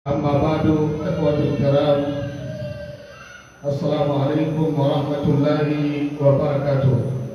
أما بعد إخوة الكرام السلام عليكم ورحمة الله وبركاته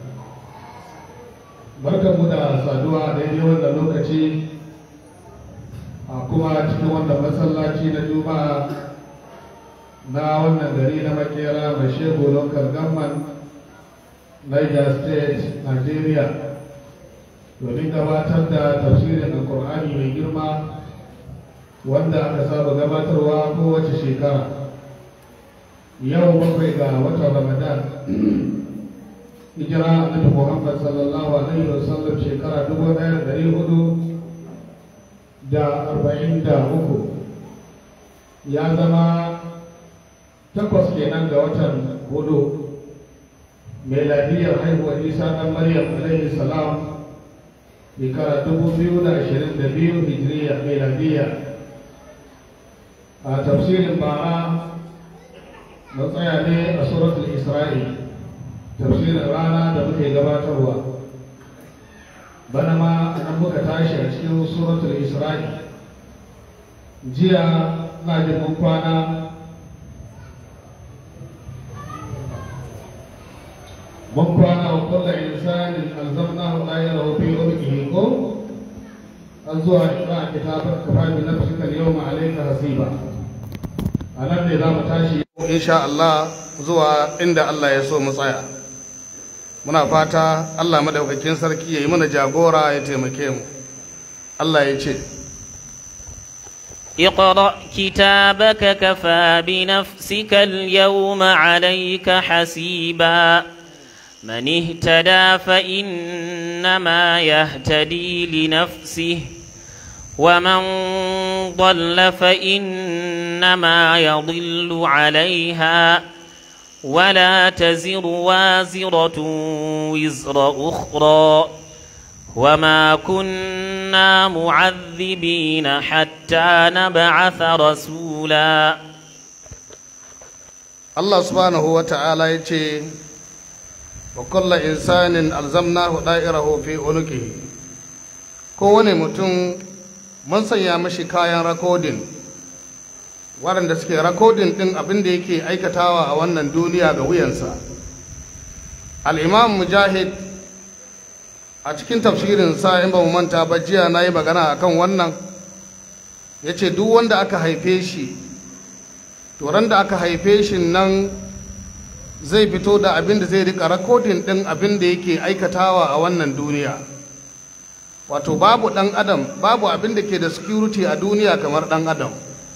barkanmu da saduwa daidai wannan lokaci a kuma cikin wannan masallaci na juma'a na wannan gari na makera mai shego local government niger state nigeria domin gabatar da tafsirin alkur'ani mai girma wanda aka saba gabatarwa kowace shekara yau bakwai ga watan ramadan hijira annabi muhammad sallallahu alaihi wasallam shekara dubu ɗaya da ɗari hudu da arba'in da uku ya zama takwas kenan ga watan hudu meladiyar haihuwar isa ɗan maryam alaihi salam shekara dubu biyu da ashirin da biyu hijiriya meladiya a tafsirin bara mun tsaya ne a suratul isra'i tafsirin rana da muke gabatarwa bana ma nan muka tashi a cikin suratul isra'i jiya na jin mun kwana mun kwana wa kulla insanin alzamnahu ayyahu fi ummihi ko an zuwa ikra kitabar kafa bi nafsika al-yawma alayka hasiba a nan ne za mu tashi insha Allah zuwa inda Allah ya so mu tsaya muna fata Allah madaukakin sarki ya yi mana jagora ya taimake mu Allah ya ce اقرأ كتابك كفى بنفسك اليوم عليك حسيبا من اهتدى فإنما يهتدي لنفسه ومن ضل فإنما يضل عليها ولا تزر وازرة وزر أخرى وما كنا معذبين حتى نبعث رسولا Allah subhanahu wa ta'ala ya ce wa kulla insanin alzamnahu da'irahu fi unuqihi kowane mutum mun sanya mashi kayan rakodin waɗanda suke rakodin ɗin abin da yake aikatawa a wannan duniya ga wuyansa al'imam mujahid a cikin tafsirinsa in ba mu manta ba jiya na yi magana a kan wannan ya ce duk wanda aka haife shi turan da aka haife shi nan zai fito da abin da zai rika rakodin ɗin abin da yake aikatawa a wannan duniya wato babu ɗan adam babu abin da ke da security a duniya kamar ɗan adam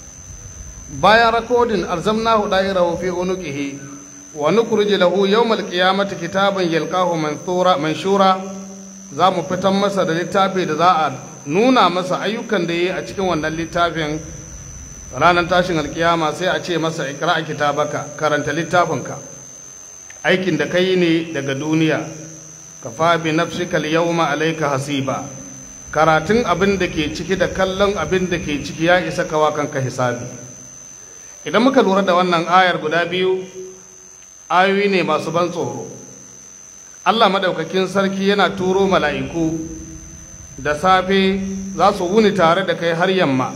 bayan rakodin alzamnahu da'irahu fi unuqihi wa nukhrij lahu yawmal qiyamati kitaban yalqahu manthura manshura za mu fitan masa da littafi da za a nuna masa ayyukan da yi a cikin wannan littafin ranar tashin alkiyama sai a ce masa ikra kitabaka karanta littafinka aikin da kai ne daga duniya kafa bi nafsika al-yawma alayka hasiba karatun abin da ke ciki da kallon abin da ke ciki ya isa kawa kanka hisabi idan muka lura da wannan ayar guda biyu ayoyi ne masu ban tsoro allah madaukakin sarki yana turo mala'iku da safe za su wuni tare da kai har yamma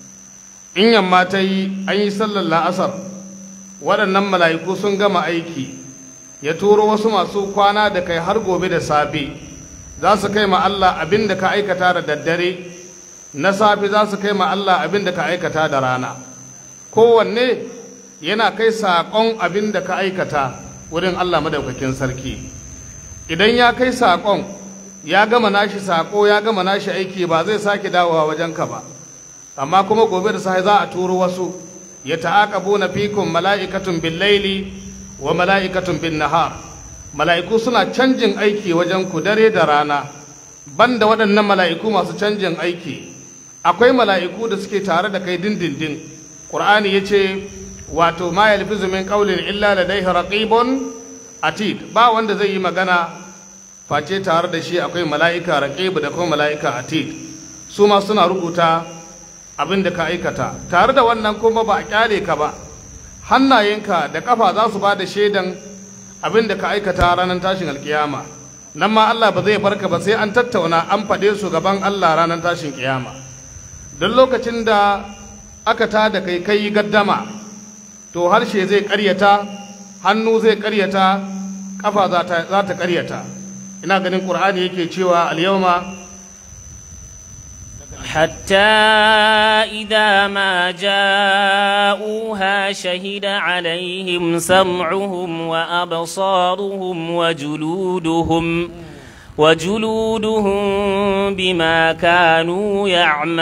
in yamma ta yi an yi sallar la'asar waɗannan mala'iku sun gama aiki ya turo wasu masu kwana da kai har gobe da safe za su kai ma Allah abin da ka aikata da daddare na safe za su kai ma Allah abin da ka aikata da rana kowanne yana kai saƙon abin da ka aikata wurin Allah madaukakin sarki idan ya kai saƙon ya gama nashi saƙo ya gama nashi aiki ba zai sake dawowa wajenka ba amma kuma gobe da safe za a turo wasu ya ta'aqabu na fikum mala'ikatun bil laili wa mala'ikatun bin nahar mala'iku suna canjin aiki wajen ku dare da rana banda waɗannan mala'iku masu canjin aiki akwai mala'iku da suke tare da kai dindindin ƙur'ani ya ce wato ma yalfizu min qawlin illa ladayhi raqibun atid ba wanda zai yi magana face tare da shi akwai mala'ika raqib da kuma mala'ika atid su ma suna rubuta abin da ka aikata tare da wannan kuma ba a kyale ka ba hannayenka da kafa za su ba da shaidan abin da ka aikata ranar tashin alkiyama nan ma Allah ba zai barka ba sai an tattauna an faɗe su gaban Allah ranar tashin kiyama don lokacin da aka ta da kai kai gaddama to harshe zai karyata hannu zai karyata kafa za ta karyata ina ganin ƙur'ani yake cewa al-yawma حتى إذا ما جاءوها شهد عليهم سمعهم وأبصارهم وجلودهم وجلودهم بما كانوا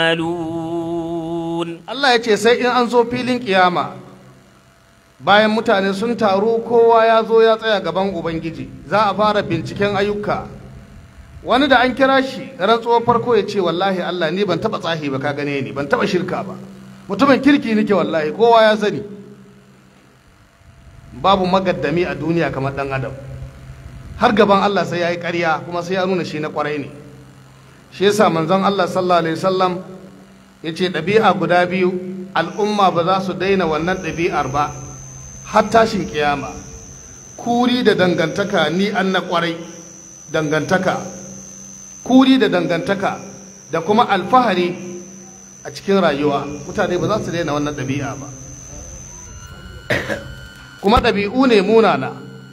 يعملون Allah ya ce sai in an zo filin kiyama bayan mutane sun taru kowa ya zo ya tsaya gaban Ubangiji za a fara binciken ayyuka wani da an kira shi rantsuwar farko ya ce wallahi Allah ni ban taba tsahi ba ka gane ni ban taba shirka ba mutumin kirki nake wallahi kowa ya sani babu magaddami a duniya kamar dan adam har gaban Allah sai ya yi ƙarya kuma sai ya nuna shi na ƙwarai ne shi yasa manzon Allah sallallahu alaihi wasallam ya ce ɗabi'a guda biyu al'umma ba za su daina wannan ɗabi'ar ba har tashin kiyama kuri da dangantaka ni an na ƙwarai dangantaka kuri da dangantaka da kuma alfahari a cikin rayuwa mutane ba za su daina wannan ɗabi'a ba kuma ɗabi'u ne munana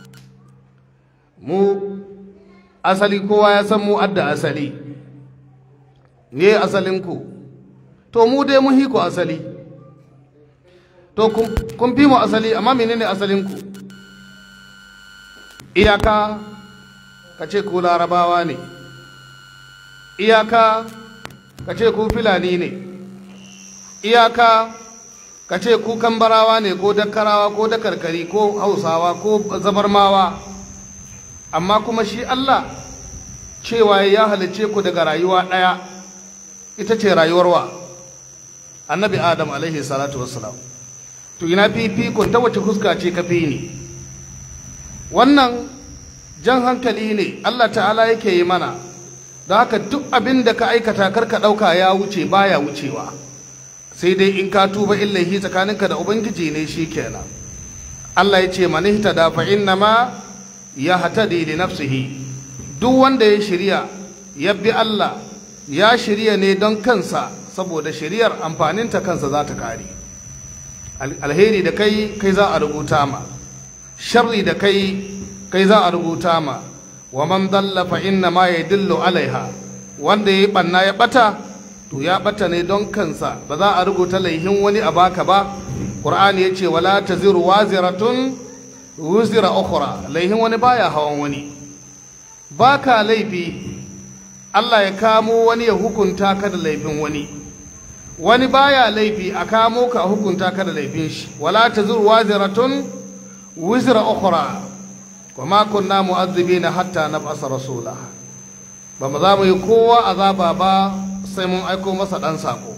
mu asali kowa ya san mu adda asali ne asalinku to mu dai mun hiku asali to kun fi mu asali amma menene asalinku iyaka ka ce ku larabawa ne iyaka ka ce ku filani ne iyaka ka ce ku kambarawa ne ko dakkarawa ko dakarkari ko hausawa ko zabarmawa amma kuma shi Allah cewa ya halice ku daga rayuwa ɗaya ita ce rayuwar wa annabi adam alaihi salatu wassalam to ina fifikon ta wace fuska ce ka fi ni wannan jan hankali ne Allah ta'ala yake yi mana da haka duk abin da ka aikata karka ɗauka ya wuce baya wucewa sai dai in ka tuba illahi tsakaninka da ubangiji ne shi kenan Allah ya ce manihta da fa inna ma ya hatadi li nafsihi duk wanda ya shirya ya bi Allah ya shirya ne don kansa saboda shiriyar amfaninta kansa za ta kare alheri da kai kai za a rubuta ma sharri da kai kai za a rubuta ma wa man dalla fa inna ma yadillu alaiha wanda ya banna ya bata to ya bata ne don kansa ba za a rubuta laihin wani a baka ba qur'ani yace wala taziru waziratun wuzira ukhra laihin wani baya hawan wani baka laifi Allah ya kamo wani ya hukunta ka da laifin wani wani baya laifi a kamo ka a hukunta ka da laifin shi wala taziru waziratun wuzira ukhra wa ma kunna mu'azzibina hatta nab'asa rasula ba mu za mu yi kowa azaba ba sai mun aiko masa dan sako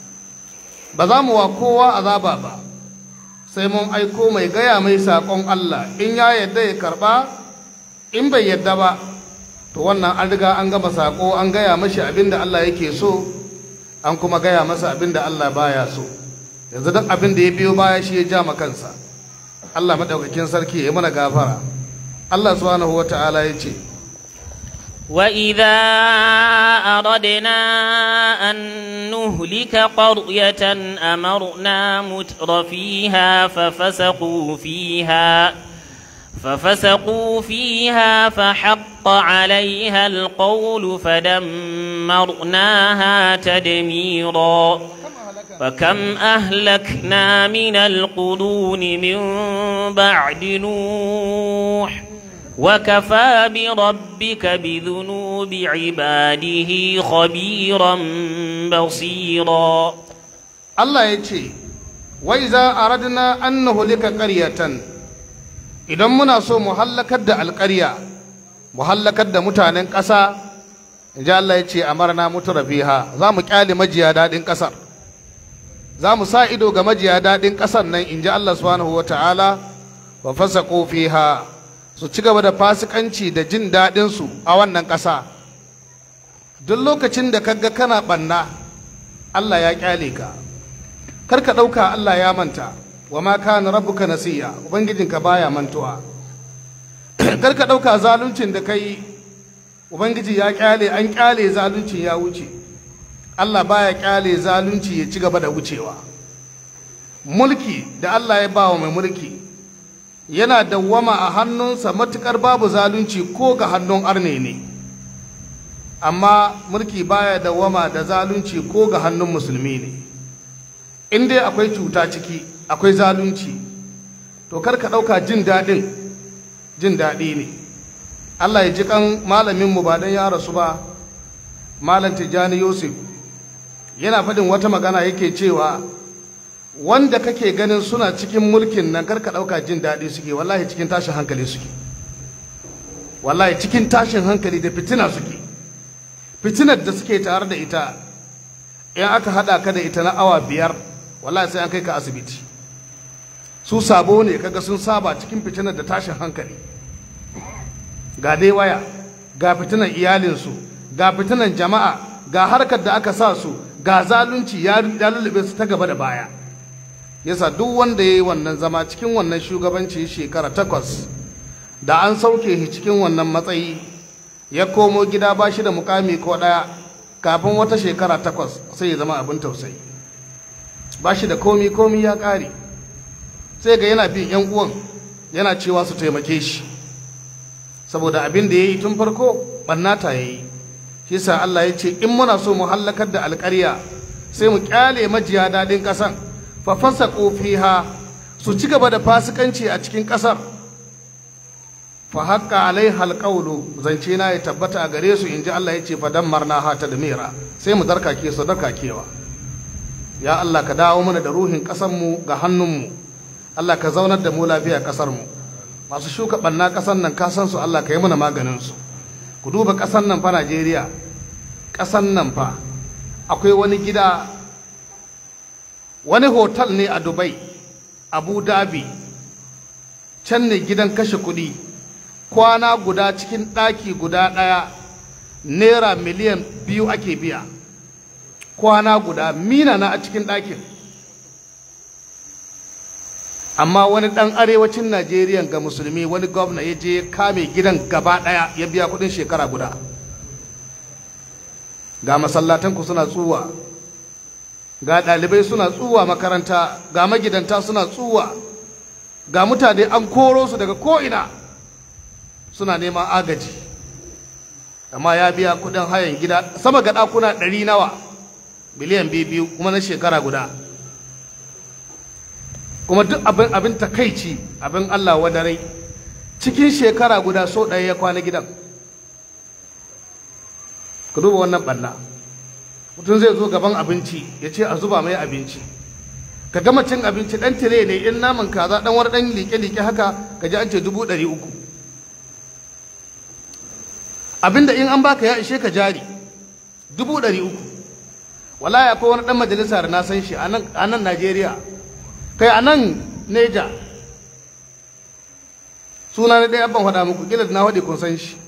ba za mu wa kowa azaba ba sai mun aiko mai gaya mai sakon Allah in ya yadda ya karba in bai yadda ba to wannan an riga an gama sako an gaya mashi abin da Allah yake so an kuma gaya masa abin da Allah baya so yanzu duk abin da ya biyo baya shi ya ja ma kansa Allah madaukakin sarki ya mana gafara Allah subhanahu wata'ala ya ce وإذا أردنا أن نهلك قرية أمرنا متر فيها ففسقوا فيها ففسقوا فيها فحق عليها القول فدمرناها تدميرا فكم أهلكنا من القرون من بعد نوح وكفى بربك بذنوب عباده خبيرا بصيرا Allah ya ce wai za a radina an nuhulika ƙaryatan idan muna so mu hallakar da alƙarya mu hallakar da mutanen ƙasa in ji Allah ya ce amarna mutu rafiha za mu ƙyale majiya daɗin ƙasar za mu sa ido ga majiya daɗin ƙasar nan in ji Allah subhanahu wa ta'ala wa fasa fiha su ci gaba da fasikanci da jin daɗinsu a wannan ƙasa duk lokacin da kaga kana ɓanna Allah ya ƙyale ka kar ka ɗauka Allah ya manta wa ma kana rabbuka nasiya ubangijinka baya mantuwa kar ka ɗauka zaluncin da kai ubangiji ya ƙyale an ƙyale zaluncin ya wuce Allah baya ƙyale zalunci ya ci gaba da wucewa mulki da Allah ya bawa mai mulki yana dawwama a hannunsa matukar babu zalunci ko ga hannun arne ne amma mulki baya dawwama da zalunci ko ga hannun musulmi ne in dai akwai cuta ciki akwai zalunci to kar ka ɗauka jin daɗin jin daɗi ne Allah ya ji kan malaminmu ba dan ya rasu ba malam Tijjani Yusuf yana faɗin wata magana yake cewa wanda kake ganin suna cikin mulkin nan karka ɗauka jin daɗi suke wallahi cikin tashin hankali suke wallahi cikin tashin hankali da fitina suke fitinar da suke tare da ita in aka haɗa ka da ita na awa biyar wallahi sai an kai ka asibiti su sabo ne kaga sun saba cikin fitinar da tashin hankali ga dai waya ga fitinar iyalinsu ga fitinar jama'a ga harkar da aka sa su ga zalunci ya lullube su ta gaba da baya yasa duk wanda ya yi wannan zama cikin wannan shugabanci shekara takwas da an sauke shi cikin wannan matsayi ya komo gida ba shi da mukami ko ɗaya kafin wata shekara takwas sai ya zama abin tausayi ba shi da komi komi ya ƙare sai ga yana bin 'yan uwan yana cewa su taimake shi saboda abin da ya yi tun farko ɓannata ya yi shi sa Allah ya ce in muna so mu hallakar da alƙarya sai mu ƙyale majiya daɗin ƙasan fa fasa fiha su ci gaba da fasikanci a cikin ƙasar fa haƙƙa alai halƙaulu zance na ya tabbata a gare su in ji Allah ya ce fa dammarna ha ta da mera sai mu darkake su darkakewa ya Allah ka dawo mana da ruhin ƙasarmu ga hannunmu Allah ka zaunar da mu lafiya ƙasarmu masu shuka ɓanna ƙasar nan ka san su Allah ka yi mana maganin su ku duba ƙasar nan fa Najeriya ƙasar nan fa akwai wani gida wani hotel ne a Dubai Abu Dhabi can ne gidan kashe kuɗi kwana guda cikin ɗaki guda ɗaya naira miliyan biyu ake biya kwana guda mina na a cikin ɗakin amma wani ɗan arewacin najeriya ga musulmi wani gwamna ya je kame gidan gaba ɗaya ya biya kuɗin shekara guda ga masallatanku suna tsuwa ga ɗalibai suna tsuwa makaranta ga magidanta suna tsuwa ga mutane an koro su daga ko'ina suna neman agaji amma ya biya kuɗin hayan gida sama ga ɗakuna ɗari nawa miliyan biyu kuma na shekara guda kuma duk abin abin takaici abin Allah wadarai cikin shekara guda so ɗaya ya kwana gidan ku duba wannan ɓalla mutum zai zo gaban abinci ya ce a zuba mai abinci ka gama cin abinci ɗan tire ne in naman kaza ɗan wani ɗan liƙe-liƙe haka ka ji an ce dubu ɗari uku abinda in an baka ya ishe ka jari dubu ɗari uku wallahi akwai wani ɗan majalisa da na san shi a nan najeriya kai a nan neja suna na ɗaya ban faɗa muku kila na faɗi kun san shi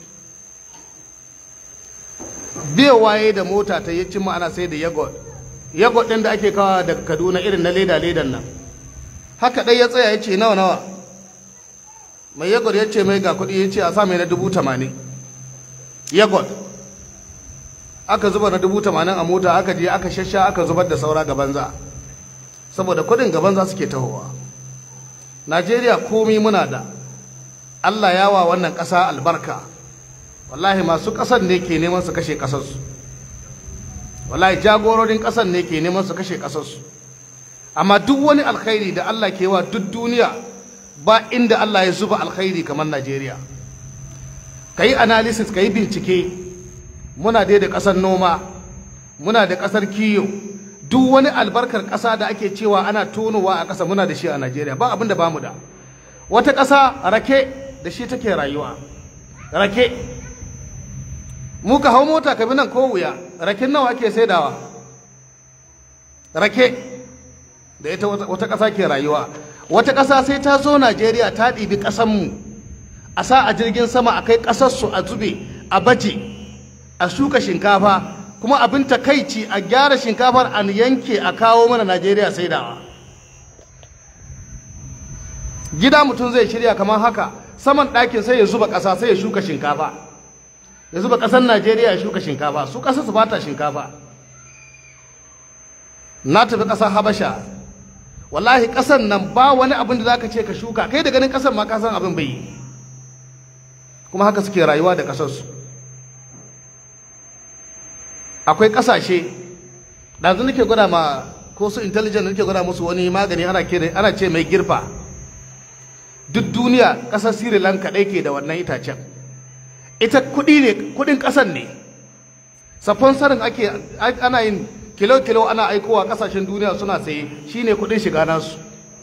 biya waye da mota ta yi ma ana sai da yagod yagod ɗin da ake kawo daga kaduna irin na leda ledan nan haka ɗai ya tsaya ya ce nawa nawa mai yagod ya ce mai ga kuɗi ya ce a sa mai na dubu tamanin yagod aka zuba na dubu tamanin a mota aka je aka shasha aka zubar da saura ga banza saboda kudin gaban za suke tahowa najeriya komi muna da allah ya wa wannan ƙasa albarka wallahi masu ƙasar ne ke neman su kashe ƙasarsu wallahi jagororin ƙasar ne ke neman su kashe ƙasarsu amma duk wani alkhairi da allah ke wa duk duniya ba inda allah ya zuba alkhairi kamar najeriya ka yi analysis ka yi bincike muna dai da ƙasar noma muna da ƙasar kiyo duk wani albarkar ƙasa da ake cewa ana tonowa a ƙasa muna da shi a Najeriya ba abin da ba mu da wata ƙasa rake da shi take rayuwa rake mu ka hau mota ka bi nan ko wuya raken nawa ake saidawa rake da ita wata ƙasa ke rayuwa wata ƙasa sai ta zo Najeriya ta ɗibi ƙasanmu a sa a jirgin sama a kai ƙasarsu a zube a baje a shuka shinkafa kuma abin takaici a gyara shinkafar an yanke a kawo mana najeriya saidawa gida mutum zai shirya kamar haka saman ɗakin sai ya zuba ƙasa sai ya shuka shinkafa ya zuba ƙasar najeriya ya shuka shinkafa su ƙasa su bata shinkafa na tafi ƙasar habasha wallahi ƙasan nan ba wani abin da za ka ce ka shuka kai da ganin ƙasan ma ka san abin bai yi kuma haka suke rayuwa da ƙasarsu akwai ƙasashe ɗazu nake gwada ma ko su intelligent nake gwada musu wani magani ana kira ana ce mai girfa duk duniya ƙasar sri lanka ɗai ke da wannan itacen ita kuɗi ne kuɗin ƙasar ne sarin ake ana yin kilo-kilo ana aikowa ƙasashen duniya suna saye shine kuɗin shiga nasu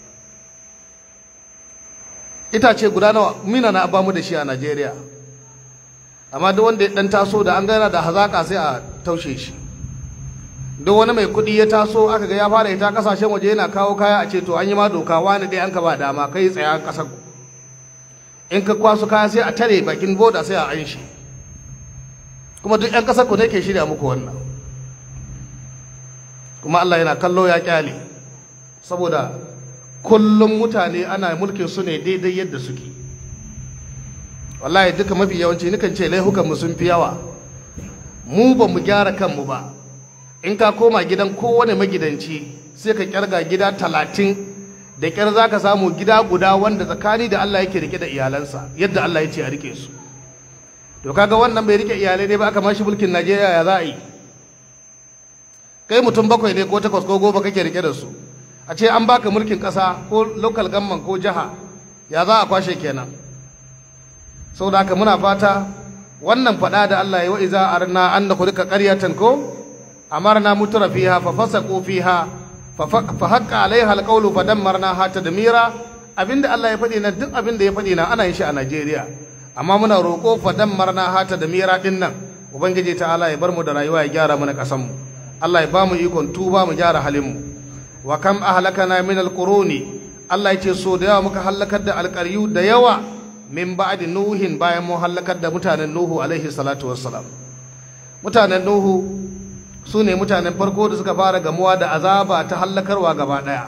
itace guda nawa mina na bamu da shi a najeriya amma duk wanda ya ɗan taso da an gana da hazaƙa sai a taushe shi duk wani mai kuɗi ya taso aka ga ya fara ita kasashen waje yana kawo kaya a ce to an yi ma doka wani dai an ka ba dama kai tsaya ƙasar ku in ka kwaso kaya sai a tare bakin boda sai a an shi kuma duk 'yan ƙasar ku ne ke shirya muku wannan kuma Allah yana kallo ya kyale saboda kullum mutane ana mulkin su ne daidai yadda suke wallahi duka mafi yawanci nukan ce laihukan mu sun fi yawa mu ba mu gyara kanmu ba in ka koma gidan kowane magidanci sai ka kyarga gida talatin da kyar za ka samu gida guda wanda tsakani da Allah yake rike da iyalansa yadda Allah ya ce a rike su to kaga wannan bai rike iyalai ne ba aka mashi mulkin Najeriya ya za a yi kai mutum bakwai ne ko takwas ko goma kake rike da su a ce an baka mulkin ƙasa ko local government ko jiha ya za a kwashe kenan saboda haka muna fata wannan faɗa da Allah ya wa iza arna an da kurika ƙaryatan ko أمرنا متر فيها ففسقوا فيها فحق عليها القول فدمرناها تدميرا abinda Allah ya faɗi na duk abinda ya faɗi na ana yin shi a Najeriya amma muna roƙo fa dammarna hata da mira din nan ubangiji ta Allah ya bar mu da rayuwa ya gyara mana ƙasan mu Allah ya ba mu ikon tuba mu gyara halin mu wa kam ahlakana min alquruni Allah ya ce so da yawa muka halakar da alƙaryu da yawa min ba'di nuhin bayan mu halakar da mutanen nuhu alaihi salatu wassalam mutanen nuhu su ne mutanen farko da suka fara gamuwa da azaba ta hallakarwa gaba ɗaya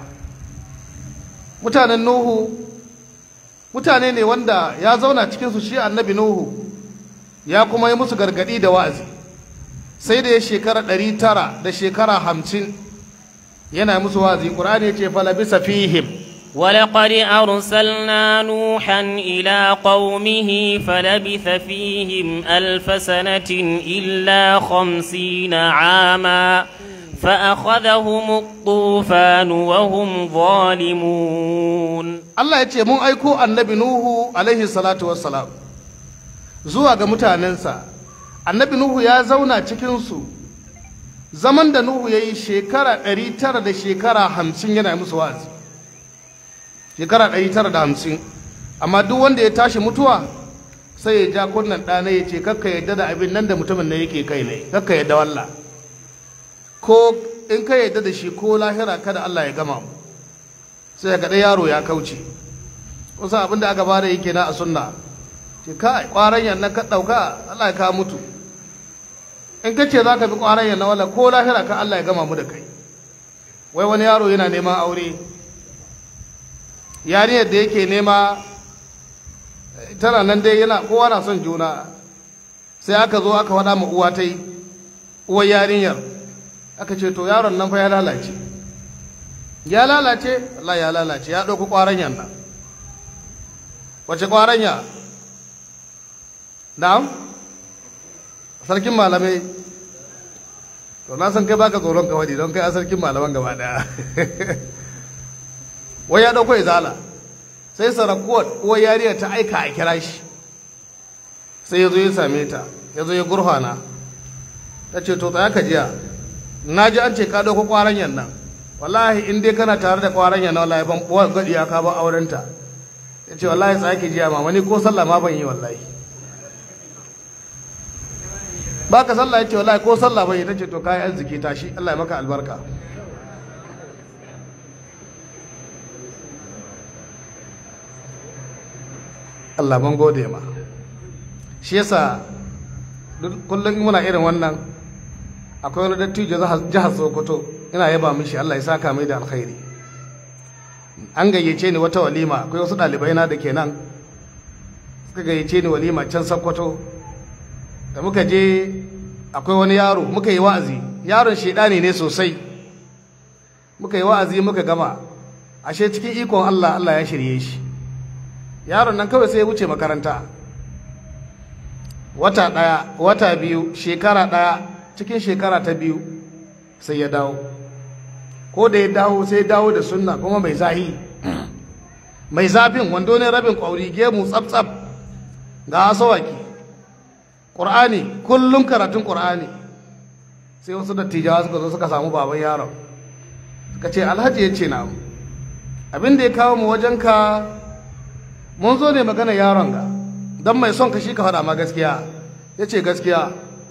mutanen nuhu mutane ne wanda ya zauna cikinsu shi annabi nuhu ya kuma yi musu gargaɗi da wa'azi sai da ya shekara ɗari tara da shekara hamsin yana musu wa'azi ƙur'ani ya ce falabisa fihim ولقد أرسلنا نوحا إلى قومه فلبث فيهم ألف سنة إلا خمسين عاما فأخذهم الطوفان وهم ظالمون Allah ya ce mun aiko annabi Nuhu alaihi salatu wassalam zuwa ga mutanensa annabi Nuhu ya zauna cikinsu zaman da Nuhu ya yi shekara ɗari tara da shekara hamsin yana musu wa'azi shekara ɗari tara da hamsin amma duk wanda ya tashi mutuwa sai ya ja kunnan ɗana ya ce kakka yadda da abin nan da mutumin na yake kai ne kakka yadda walla ko in ka yadda da shi ko lahira kada Allah ya gama mu sai ga ɗaya yaro ya kauce kusa abin da aka bada yake na a sunna ce kai ƙwaron yan nan ka ɗauka Allah ya ka mutu in ka ce za ka bi ƙwaron yan na wala ko lahira ka Allah ya gama mu da kai wai wani yaro yana neman aure yariyar da yake nema tana nan dai yana kowa na son juna sai aka zo aka faɗa ma uwa ta yi uwar yarinyar aka ce to yaron nan fa ya lalace ya lalace Allah ya lalace ya ɗauki ƙwaranyan nan wace ƙwaranya na'am sarkin malamai to na san kai baka tsoron ka wadi don kai a sarkin malaman gaba daya wai ya ɗauko izala sai sarakuwar uwar yariya ta aika a kira shi sai ya zo ya same ta ya zo ya gurfana ta ce to tsaya ka jiya na ji an ce ka ɗauko ƙwaranyan nan wallahi in dai kana tare da ƙwaranyan nan wallahi ban ɓuwa gaɗi ya ka ba aurenta ya ce wallahi tsaya ki jiya mama ni ko sallah ma ban yi wallahi ba ka sallah ya ce wallahi ko sallah ban yi ta ce to kayi arziki tashi Allah ya maka albarka Allah ban gode ma shi yasa kullum muna irin wannan akwai wani dattijo jihar Sokoto ina yaba mishi Allah ya saka mai da alkhairi an gayyace ni wata walima akwai wasu ɗalibai na da ke nan suka gayyace ni walima can Sokoto da muka je akwai wani yaro muka yi wa'azi yaron shaidani ne sosai muka yi wa'azi muka gama ashe cikin ikon Allah Allah ya shirye shi yaron nan kawai sai ya wuce makaranta wata ɗaya wata biyu shekara ɗaya cikin shekara ta biyu sai ya dawo ko da ya dawo sai ya dawo da sunna kuma mai zahi mai zafin wando ne rabin ƙwauri gemu tsaf-tsaf ga asawaki ƙur'ani kullum karatun ƙur'ani sai wasu dattijawa suka zo suka samu baban yaron suka ce alhaji ya ce na abin da ya kawo mu wajenka mun zo ne magana yaron ga don mai son ka shi ka faɗa ma gaskiya ya ce gaskiya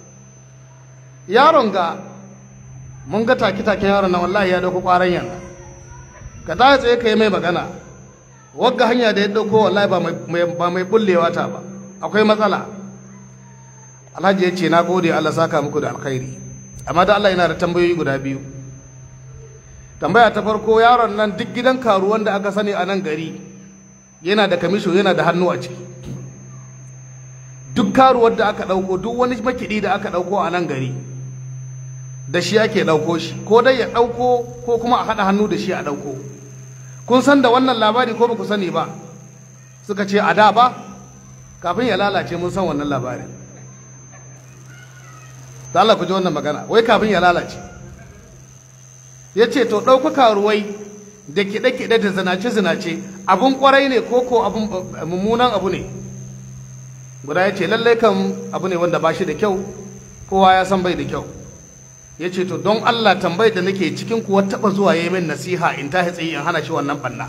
yaron ga mun ga take-taken yaron na wallahi ya dauko ƙwaron yan ka ta tsaye ka yi mai magana wagga hanya da ya dauko wallahi ba mai bullewa ta ba akwai matsala alhaji ya ce na gode allah saka muku da alkhairi amma da allah yana da tambayoyi guda biyu tambaya ta farko yaron nan duk gidan karuwan da aka sani a nan gari yana da kamisho yana da hannu a ciki duk karuwar da aka ɗauko duk wani makiɗi da aka ɗauko a nan gari da shi ake ɗauko shi ko dai ya ɗauko ko kuma a haɗa hannu da shi a ɗauko kun san da wannan labari ko ba ku sani ba suka ce a da ba kafin ya lalace mun san wannan labarin da Allah ku ji wannan magana wai kafin ya lalace ya ce to ɗauka karuwai da kiɗe-kiɗe da zinace-zinace abun ƙwarai ne ko ko abun mummunan abu ne guda ya ce lallai kan abu ne wanda ba shi da kyau kowa ya san bai da kyau ya ce to don Allah tambayar da nake cikin kuwa taɓa zuwa ya min nasiha in ta tsaye in hana shi wannan ɓanna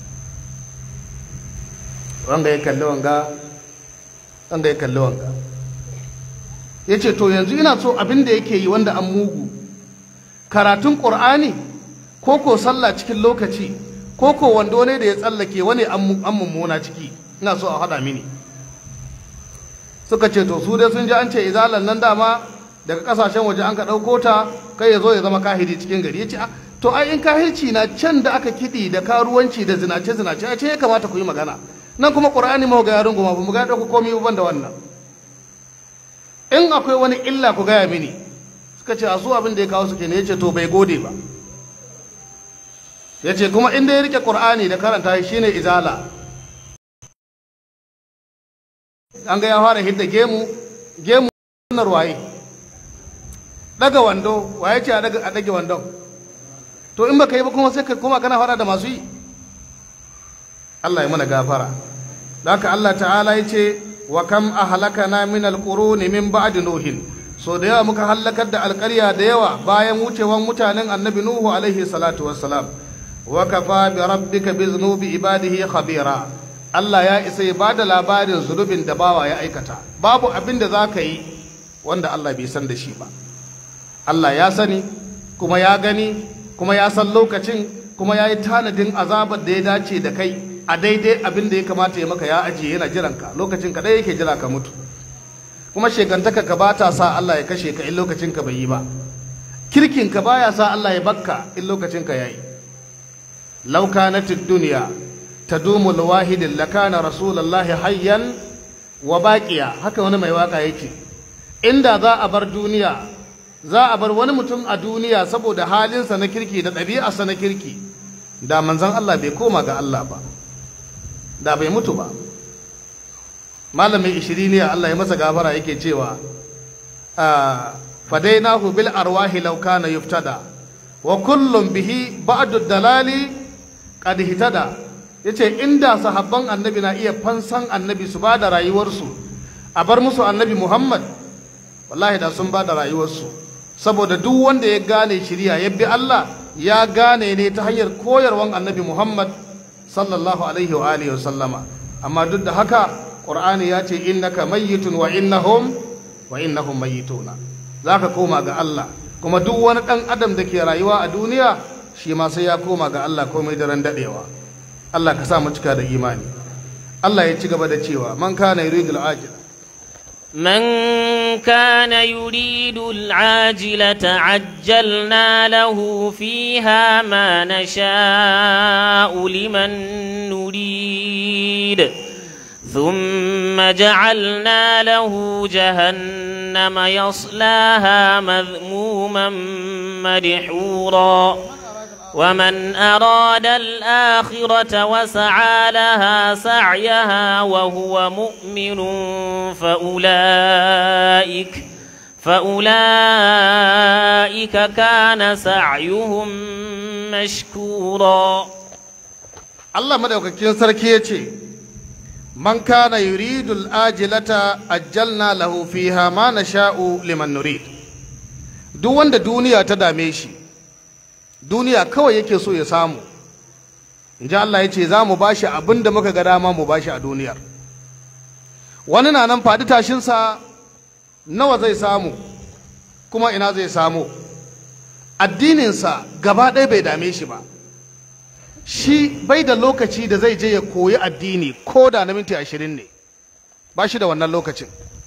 wanga ya kalli wanga wanga ya kalli wanga ya ce to yanzu ina so abin da yake yi wanda an mugu karatun ƙur'ani ko ko sallah cikin lokaci ko ko wando ne da ya tsallake wani an mummuna ciki ina so a haɗa mini suka ce to su dai sun ji an ce izalan nan dama daga kasashen waje an ka ɗauko ta kai ya zo ya zama kahiri cikin gari ya ce to ai in kahirci na can da aka kiɗi da karuwanci da zinace zinace a ce ya kamata ku yi magana nan kuma ƙur'ani mu ga yarin goma ba mu ga ɗauko komai ban da wannan in akwai wani illa ku gaya mini suka ce a su abin da ya kawo su kenan ya ce to bai gode ba ya ce kuma inda ya rike ƙur'ani da karanta shi ne izala an ga ya fara hidda gemu gemu sunar waye daga wando waye ce a dage wandon to in baka yi ba kuma sai ka koma kana fara da masu yi Allah ya mana gafara da haka Allah ta'ala ya ce wa kam ahlakana min alquruni min ba'di nuhin so da yawa muka halakar da alƙarya da yawa bayan wucewan mutanen annabi nuhu alaihi salatu wassalam wa kafa bi rabbika bi dhunubi ibadihi khabira Allah ya isa ya bada labarin zunubin da bawa ya aikata babu abin da za ka yi wanda Allah bai san da shi ba Allah ya sani kuma ya gani kuma ya san lokacin kuma ya yi tanadin azabar da ya dace da kai a daidai abin da ya kamata ya maka ya ajiye yana jiranka lokacin ka ɗaya yake jira ka mutu kuma shekantaka ka ba ta sa Allah ya kashe ka in lokacin ka bai yi ba kirkin ka baya sa Allah ya bakka in lokacin ka yayi law kanatid dunya tadumu alwahid lakana rasulullahi hayyan wa baqiya haka wani mai waka yake inda za a bar duniya za a bar wani mutum a duniya saboda halinsa na kirki da ɗabi'arsa na kirki da manzon Allah bai koma ga Allah ba da bai mutu ba malamin ishiriniya Allah ya masa gafara yake cewa fadainahu bil arwahi law kana yuftada wa kullum bihi ba'du dalali qad hitada yace inda sahabban annabi na iya fansan annabi su ba da rayuwarsu a bar musu annabi Muhammad wallahi da sun ba da rayuwarsu saboda duk wanda ya gane shiriya ya bi Allah ya gane ne ta hanyar koyarwan annabi Muhammad sallallahu alaihi wa alihi wa sallama amma duk da haka Qur'ani ya ce innaka mayyitun wa innahum wa innahum mayyituna zaka koma ga Allah kuma duk wani dan adam da ke rayuwa a duniya shi ma sai ya koma ga Allah komai daren dadewa Allah ka sa mu cika da imani Allah ya ci gaba da cewa man kana yuridul ajila من كان يريد العاجلة عجلنا له فيها ما نشاء لمن نريد ثم جعلنا له جهنم يصلاها مذموما مدحورا ومن أراد الآخرة وسعى لها سعيها وهو مؤمن فأولئك فأولئك كان سعيهم مشكورا Allah madaukakin sarki ya ce man kana yuridul ajilata ajjalna lahu fiha ma nasha'u liman nurid duk wanda duniya ta dame shi duniya kawai yake so ya samu in ji Allah ya ce za mu bashi abin da muka ga dama mu bashi a duniyar wani na nan faɗi tashinsa nawa zai samu kuma ina zai samu addininsa gaba ɗaya bai dame shi ba shi bai da lokaci da zai je ya koyi addini ko da na minti ashirin ne ba shi da wannan lokacin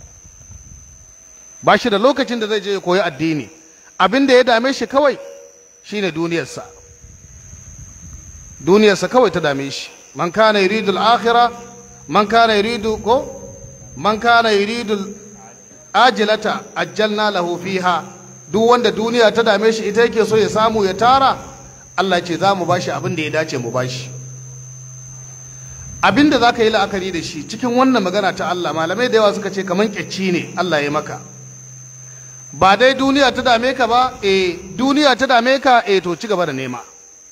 ba shi da lokacin da zai je ya koyi addini abin da ya dame shi kawai shine duniyarsa duniyarsa kawai ta dame shi man kana yuridu al-akhirah man kana yuridu ko man kana yuridu ajilata ajjalna lahu fiha duk wanda duniya ta dame shi ita yake so ya samu ya tara Allah ce za mu bashi abin da ya dace mu bashi abin da za ka yi la'akari da shi cikin wannan magana ta Allah malamai da yawa suka ce kamar kyacci ne Allah ya maka ba dai duniya ta dame ka ba eh duniya ta dame ka eh to ci gaba da nema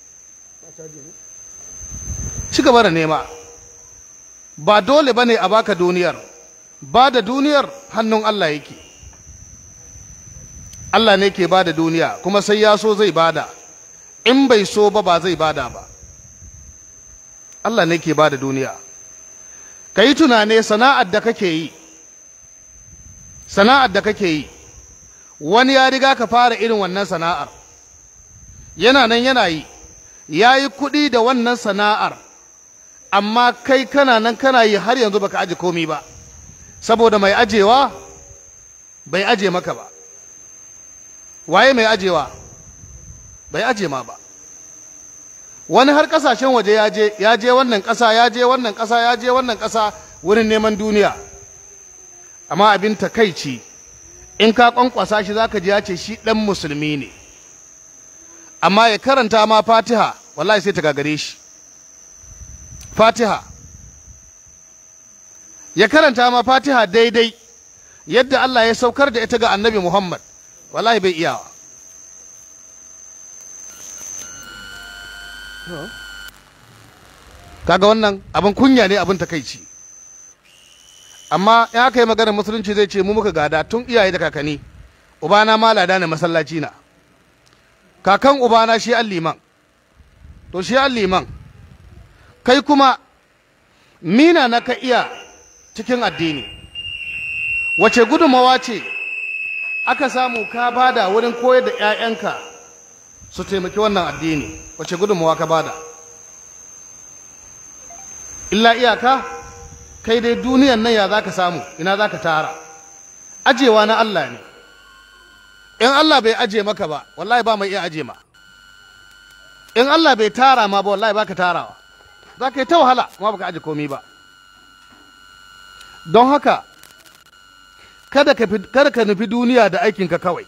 ci gaba da nema ba dole bane a baka duniyar ba da duniyar hannun Allah yake Allah ne ke ba da duniya kuma sai ya so zai bada in bai so ba ba zai bada ba Allah ne ke ba da duniya ka yi tunane sana'ar da kake yi sana'ar da kake yi wani ya riga ka fara irin wannan sana'ar yana nan yana yi ya yi kuɗi da wannan sana'ar amma kai kana nan kana yi har yanzu baka aje komi ba saboda mai ajewa bai aje maka ba waye mai ajewa bai aje ma ba wani har kasashen waje ya je ya je wannan ƙasa ya je wannan ƙasa ya je wannan ƙasa wurin neman duniya amma abin takaici in ka kwankwasa shi zaka ji ya ce shi ɗan musulmi ne amma ya karanta ma fatiha wallahi sai ta gagare shi fatiha ya karanta ma fatiha daidai yadda Allah ya saukar da ita ga annabi Muhammad wallahi bai iyawa kaga wannan abin kunya ne abin takaici amma in aka yi maganar musulunci zai ce mu muka gada tun iyaye da kakanni ubana ma lada ne masallaci na kakan ubana shi an liman to shi an liman kai kuma mina na ka iya cikin addini wace gudunmawa ce aka samu ka bada wurin koyar da 'ya'yanka su taimaki wannan addini wace gudunmawa ka bada illa iyaka kai dai duniyan nan ya za ka samu ina za ka tara ajewa na Allah ne in Allah bai aje maka ba wallahi ba mai iya aje ma in Allah bai tara ma ba wallahi baka tarawa za ka yi ta wahala kuma baka aje komi ba don haka kada ka, kada ka nufi duniya da aikinka kawai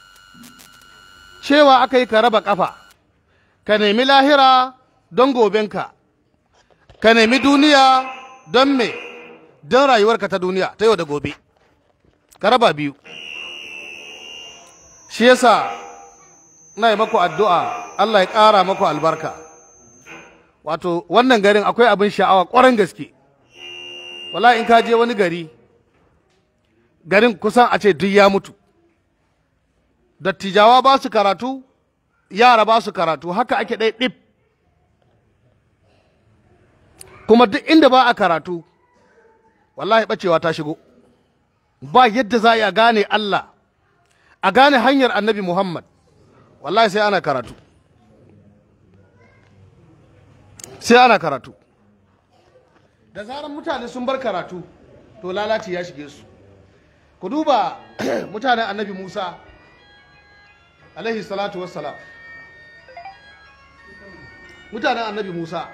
cewa aka yi ka raba kafa ka nemi lahira don gobenka ka nemi duniya don me don rayuwarka ta duniya ta yau da gobe ka raba biyu shi yasa na yi maku addu'a Allah ya ƙara maku albarka wato wannan garin akwai abin sha'awa ƙwarar gaske wala in ka je wani gari garin kusan a ce duk ya mutu dattijawa ba su karatu yara ba su karatu haka ake ɗai ɗif kuma duk inda ba a karatu wallahi ɓacewa ta shigo ba yadda za a gane Allah a gane hanyar annabi Muhammad wallahi sai ana karatu sai ana karatu da zarar mutane sun bar karatu to lalaci ya shige su ku duba mutanen annabi Musa alaihi salatu wassalam mutanen annabi Musa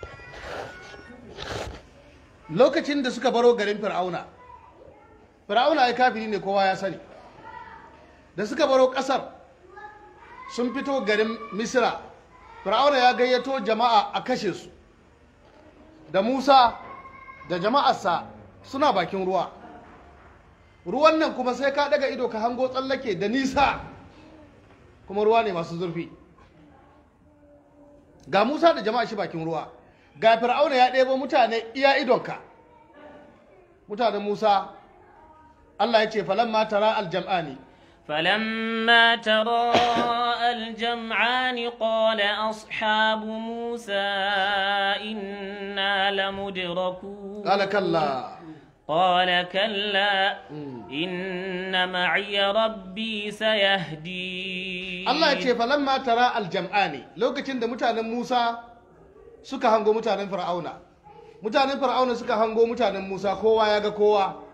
lokacin da suka baro garin fir'auna fir'auna ai kafiri ne kowa ya sani da suka baro ƙasar sun fito garin misira fir'auna ya gayyato jama'a a kashe su da musa da jama'arsa suna bakin ruwa ruwan nan kuma sai ka daga ido ka hango tsallake da nisa kuma ruwa ne masu zurfi ga musa da jama'a shi bakin ruwa ga fir'auna ya ɗebo mutane iya idonka mutanen musa allah ya ce falamma tara aljam'ani فلما تراءى الجمعان قال أصحاب موسى إنا لمدركون قال كلا قال كلا إن معي ربي سيهدين Allah ya ce falamma tara aljam'ani lokacin da mutanen Musa suka hango mutanen Fir'auna mutanen Fir'auna suka hango mutanen Musa kowa ya ga kowa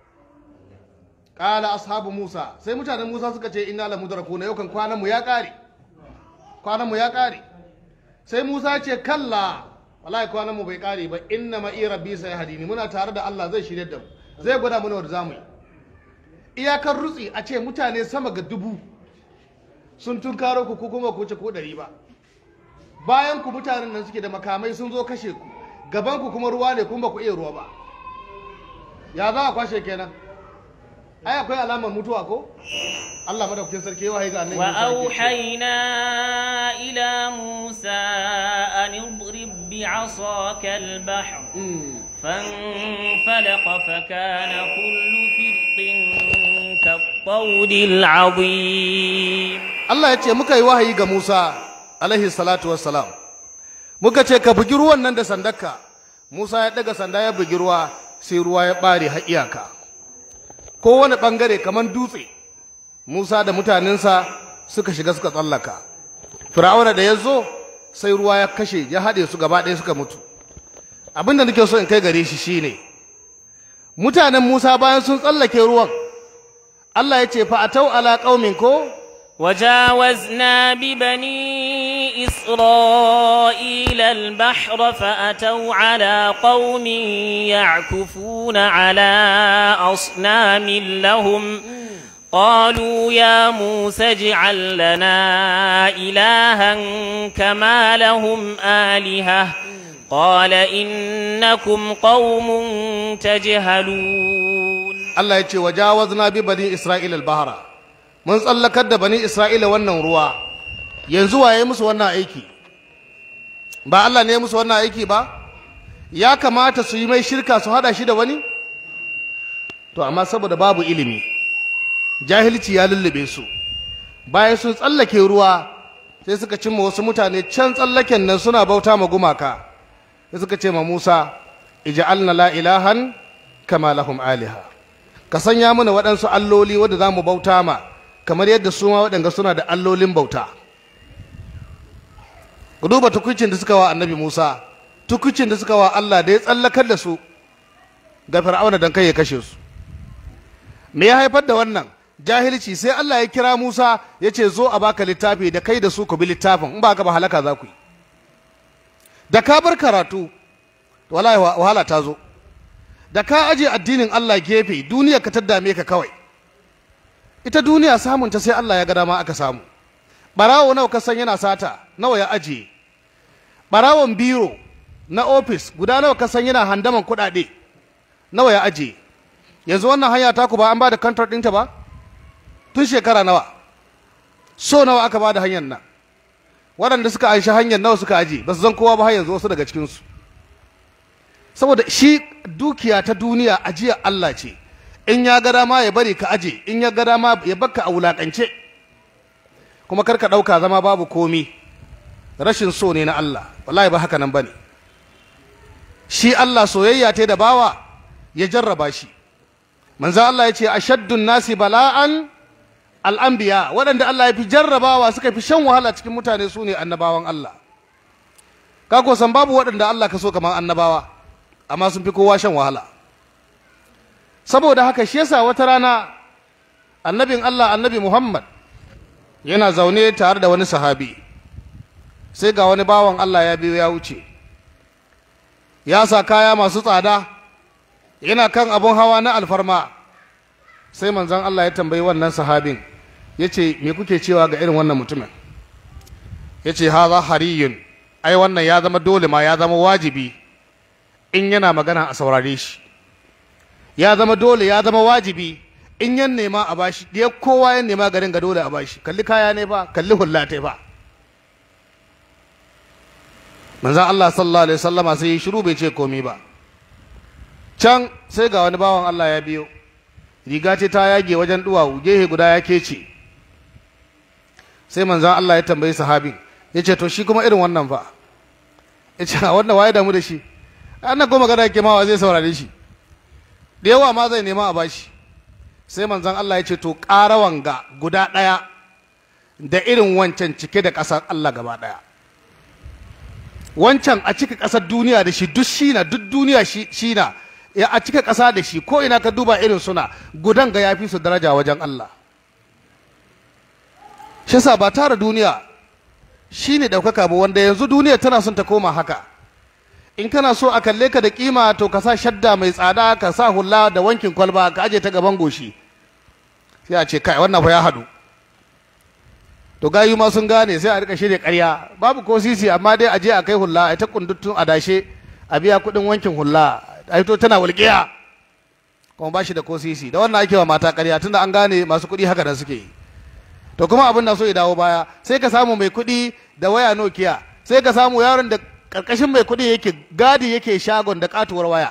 qala ashabu Musa sai mutanen Musa suka ce inna la mudrakuna yau kan kwanan mu ya kare kwanan mu ya kare sai Musa ya ce kalla wallahi kwanan mu bai kare ba inna ma rabbi sayhadini muna tare da Allah zai shirye da mu zai gwada mana wanda zamu yi iyakar rutsi a ce mutane sama ga dubu sun tunkaro ku ko kuma ku wuce ko ɗari ba bayan ku mutanen nan suke da makamai sun zo kashe ku gaban ku kuma ruwa ne kuma ba ku iya ruwa ba ya za a kwashe kenan ai akwai alamar mutuwa ko Allah madaukakin sarki yawa ga annabi Musa yake cewa, وأوحينا إلى موسى أن اضرب بعصاك البحر "Mm, فانفلق فكان كل فرق كالطود العظيم Allah ya ce muka yi wahayi ga Musa alaihi salatu wassalam muka ce ka bugi ruwan nan da sandarka Musa ya daga sanda ya bugi ruwa sai ruwa ya bare har iyaka kowane bangare kamar dutse Musa da mutanensa suka shiga suka tsallaka Fir'auna da ya zo sai ruwa ya kashe ya haɗe su gaba ɗaya suka mutu abin da nake so in kai gare shi shine mutanen Musa bayan sun tsallake ruwan Allah ya ce fa atau ala qaumin ko وجاوزنا ببني إسرائيل البحر فأتوا على قوم يعكفون على أصنام لهم قالوا يا موسى اجعل لنا إلها كما لهم آلهة قال إنكم قوم تجهلون Allah ya ce wa jawazna bi bani Isra'ila al-bahra mun tsallakar da bani Isra'ila wannan ruwa yanzu waye musu wannan aiki ba Allah ne ya musu wannan aiki ba ya kamata su yi mai shirka su hada shi da wani to amma saboda babu ilimi jahilci ya lullube su bayan sun tsallake ruwa sai suka cimma wasu mutane can tsallaken nan suna bauta ma gumaka sai suka ce ma Musa ij'alna la ilahan kama lahum aliha ka sanya mana waɗansu alloli wadda za mu bauta ma kamar yadda su ma waɗanda suna da allolin bauta ku duba tukucin da suka wa annabi musa tukucin da suka wa allah da ya tsallakar da su ga fir'auna don kai ya kashe su me ya haifar da wannan jahilci sai allah ya kira musa ya ce zo a baka littafi da kai da su ku bi littafin in ba ka ba halaka za ku yi da ka bar karatu wallahi wahala ta zo da ka aje addinin Allah gefe duniya ka dame ka kawai ita duniya samun ta sai Allah ya ga dama aka samu barawo nawa ka san yana sata nawa ya ajiye barawon biro na ofis guda nawa ka san yana handaman kuɗaɗe nawa ya ajiye yanzu wannan hanya ta ku ba an ba da contract ɗinta ba tun shekara nawa so nawa aka ba da hanyar nan waɗanda suka anshi hanyar nawa suka aje ba su zan kowa ba har yanzu wasu daga cikinsu saboda shi dukiya ta duniya ajiya Allah ce in ya ga dama ya bari ka aje in ya ga dama ya baka a wulakance kuma kar ka ɗauka zama babu komi rashin so ne na Allah wallahi ba haka nan bane shi Allah soyayya ta da bawa ya jarraba shi manzo Allah ya ce ashaddun nasi bala'an al'anbiya waɗanda Allah ya fi jarrabawa suka fi shan wahala cikin mutane su ne annabawan Allah ka ko san babu waɗanda Allah ka so kamar annabawa amma sun fi kowa shan wahala saboda haka shi yasa wata rana annabin Allah annabi Muhammad yana zaune tare da wani sahabi sai ga wani bawan Allah ya biyo ya wuce ya sa kaya masu tsada yana kan abun hawa na alfarma sai manzon Allah ya tambayi wannan sahabin ya ce me kuke cewa ga irin wannan mutumin ya ce haza hariyun ai wannan ya zama dole ma ya zama wajibi in yana magana a saurare shi ya zama dole ya zama wajibi in yan nema a bashi ya kowa ya nema garin ga dole a bashi kalli kaya ne ba kalli hulla ta ba manzan Allah sallallahu alaihi wasallama sai yi shiru bai ce komi ba can sai ga wani bawan Allah ya biyo riga ce ta yage wajen duwawu gehe guda ya kece sai manzan Allah ya tambayi sahabin ya ce to shi kuma irin wannan fa ya ce wannan waye damu da shi annan goma gada yake mawa zai saurare shi da yawa ma zai nema a bashi sai manzan Allah ya ce to ƙara wanga guda ɗaya da irin wancan cike da ƙasar Allah gaba ɗaya wancan a cika ƙasar duniya da shi duk shina duk duniya shi na ya a cika ƙasa da shi ko ina ka duba irin suna gudan ga yafi su daraja wajen Allah shi sa ba tara duniya shine ɗaukaka ba wanda yanzu duniya tana son ta koma haka in kana so a kalle ka da kima to ka sa shadda mai tsada ka sa hula da wankin kwalba ka aje ta gaban goshi sai a ce kai wannan fa ya hadu to gayu ma sun gane sai a rika shirya ƙarya babu ko sisi amma dai a je a kai hula a ta kunduttun adashe a biya kuɗin wankin hula a to tana walƙiya kuma ba shi da ko sisi da wannan ake wa mata ƙarya tunda an gane masu kuɗi haka da suke yi to kuma abin na so ya dawo baya sai ka samu mai kuɗi da waya nokiya sai ka samu yaron da karkashin mai kuɗi yake gadi yake shagon da katuwar waya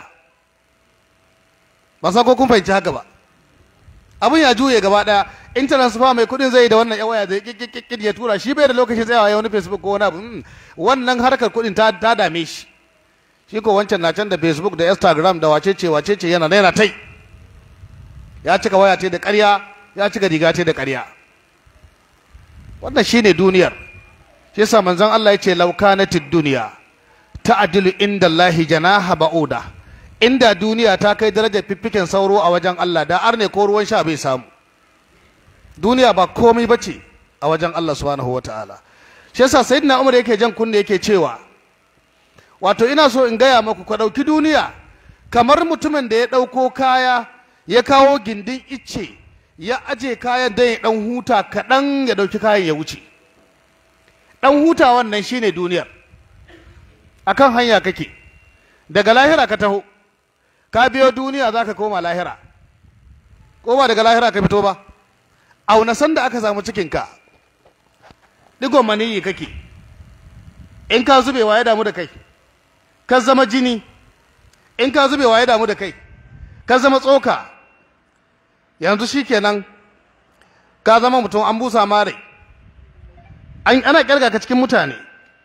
ba san ko kun fahimci haka ba abin ya juye gaba daya in transfer mai kuɗin zai da wannan ya waya zai kikkikkin ya tura shi bai da lokacin tsayawa ya wani facebook ko wani abu wannan harkar kuɗin ta ta dame shi shi ko wancan na can da facebook da instagram da wacece wacece yana yana tai ya cika waya ce da ƙarya ya cika riga ce da ƙarya wannan shine duniyar shi yasa manzon Allah ya ce laukanatid duniya ta'dilu inda Allah janaha ba'uda inda duniya ta kai darajar fiffiken sauro a wajen Allah da arne ko ruwan sha bai samu duniya ba komai bace a wajen Allah subhanahu wataala shi yasa sayyidina Umar yake jan kunne yake cewa wato ina so in gaya maku ka ɗauki duniya kamar mutumin da ya ɗauko kaya ya kawo gindin icce ya aje kayan dan ya ɗan huta kaɗan ya ɗauki kayan ya wuce ɗan huta wannan shine duniyar akan hanya kake daga lahira ka taho ka biyo duniya za ka koma lahira ko ba daga lahira ka fito ba auna sanda aka samu cikinka digon maniyi kake in ka zubewa ya damu da kai ka zama jini in ka zubewa ya damu da kai ka zama tsoka yanzu shikenan ka zama mutum an busa mare ana kirga ka cikin mutane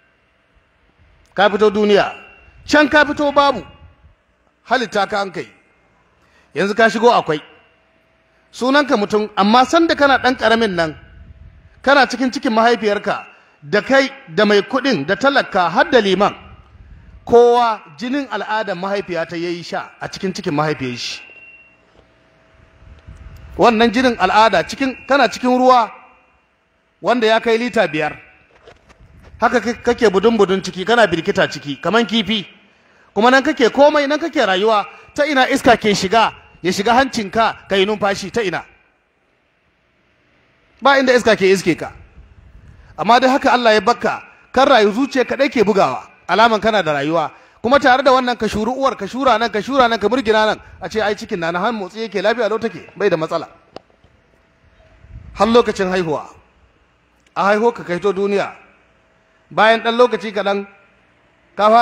ka fito duniya can ka fito babu halitta ka an kai yanzu ka shigo akwai sunanka mutum amma sanda kana ɗan ƙaramin nan kana cikin cikin mahaifiyarka da kai da mai kuɗin da talaka har da liman kowa jinin al'adar mahaifiya ta yayi sha a cikin cikin mahaifiyar shi wannan jinin al'ada cikin kana cikin ruwa wanda ya kai lita biyar haka kake budun budun ciki kana birkita ciki kaman kifi kuma nan kake komai nan kake rayuwa ta ina iska ke shiga ya shiga hancinka ka yi numfashi ta ina ba inda iska ke iske ka amma dai haka Allah ya bakka kan rayu zuciya kaɗai ke bugawa alaman kana da rayuwa kuma tare da wannan ka shuru uwar ka shura nan ka shura nan ka murgina nan a ce ai cikin na han motsi yake lafiya lau take bai da matsala har lokacin haihuwa a haihu ka kaito duniya bayan ɗan lokaci kaɗan